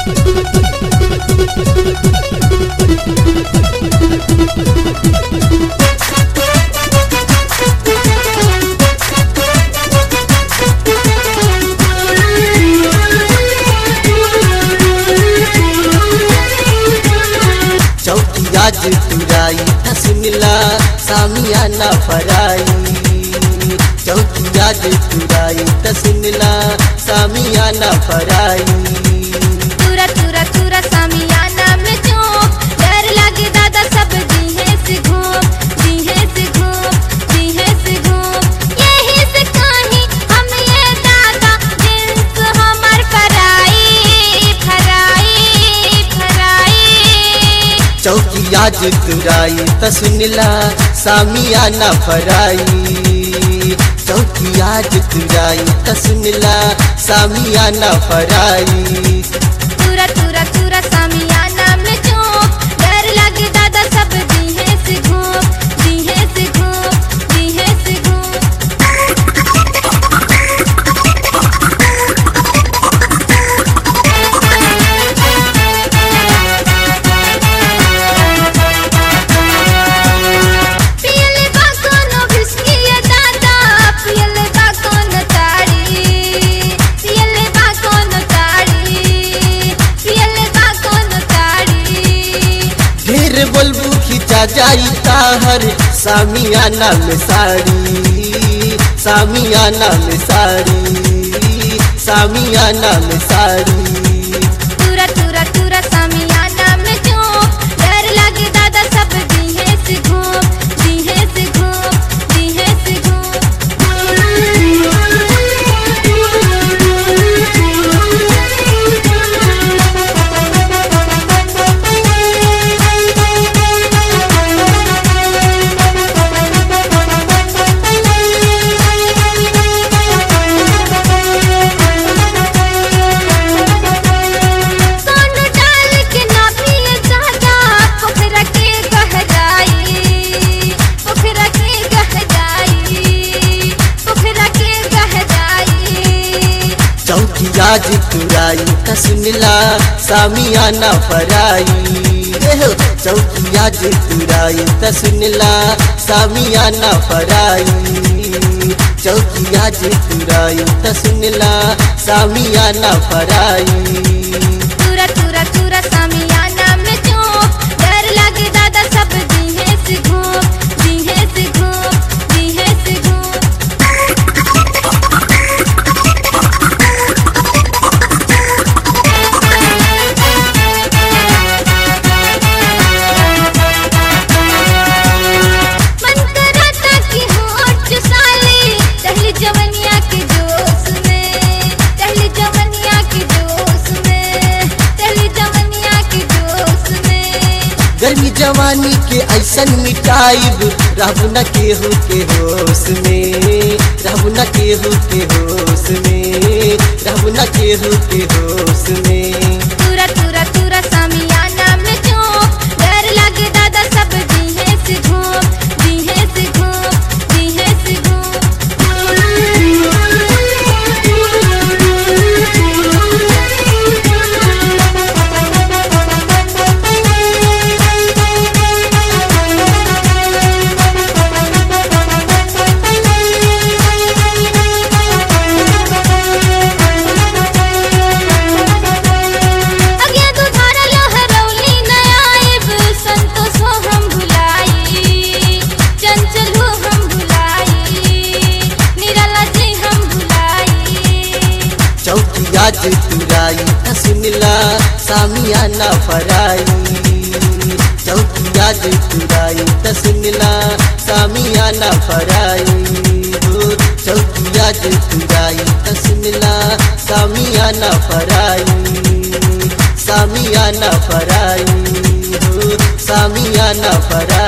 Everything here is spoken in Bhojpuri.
चौकिया जे तुराई तसमिला सामिया ना फराई चौकिया जे तुराई तसमिला सामिया ना फराई तुरा तुरा तुरा सामियाना में चौक डर लगे दादा सब दीहे से घूम दीहे से घूम दीहे से घूम यही से कहीं हम ये दादा जिन्स हमार फराई फराई फराई चौकिया जे तुराई तसमिला सामिया ना फराई चौकिया जे तुराई तसमिला सामिया ना फराई तुरा तुरा तुरा सामियाना में चौक डर लगे दादा सब दीहे से घूम दीहे से घूम दीहे से घूम पियले बा कोनो बिस्की ये दादा पियले बा कोनो ताड़ी पियले बा कोनो ताड़ी पियले बा कोनो ताड़ी ढेर बोलबू खिंचा जाई ताहर सामियाना में साड़ी सामियाना में साड़ी सामियाना में साड़ी तुरा तुरा तुरा सामियाना में चौक डर लगे दादा सब दीहे से घूम दीहे से घूम दीहे से सोनू डाल के ना पिए दादा पोखरा के गहराई पोखरा के गहराई पोखरा के गहराई चौकिया जी तुराई कसमिला सामियाना फराई एहो, चौकिया जी तुराई तसमिला सामियाना फराई चौकिया जी तुराई तसमिला सामियाना फराई तुरा तुरा तुरा सामियाना में चौक डर लगे दादा सब दीहे से घूम दीहे से घूम दीहे से घूम मन कराता कि होठ साले दहली जवनिया के जोश में दहली जवनिया के जोश में दहली जवनिया के जोश में गर्मी जवानी के ऐसन मिटाइब रहू न केहू के होश में रहू न केहू के होश में रहू न केहू के होश में तुरा तुरा तुरा सामियाना में चौक डर लगे दादा सब दीहे से घूम दीहे से घूम दीहे से अगे दुधारा लहरौली नयाइब संतोष हो हम भुलाई चंचल हो हम भुलाई निराला जी हम भुलाई चौकिया जे तुराई तसमिला सामियाना फराई चौकिया जे तुराई तसमिला सामियाना फराई हो चौकिया जे तुराई तसमिला सामियाना फराई सामियाना फराई हो सामियाना फराई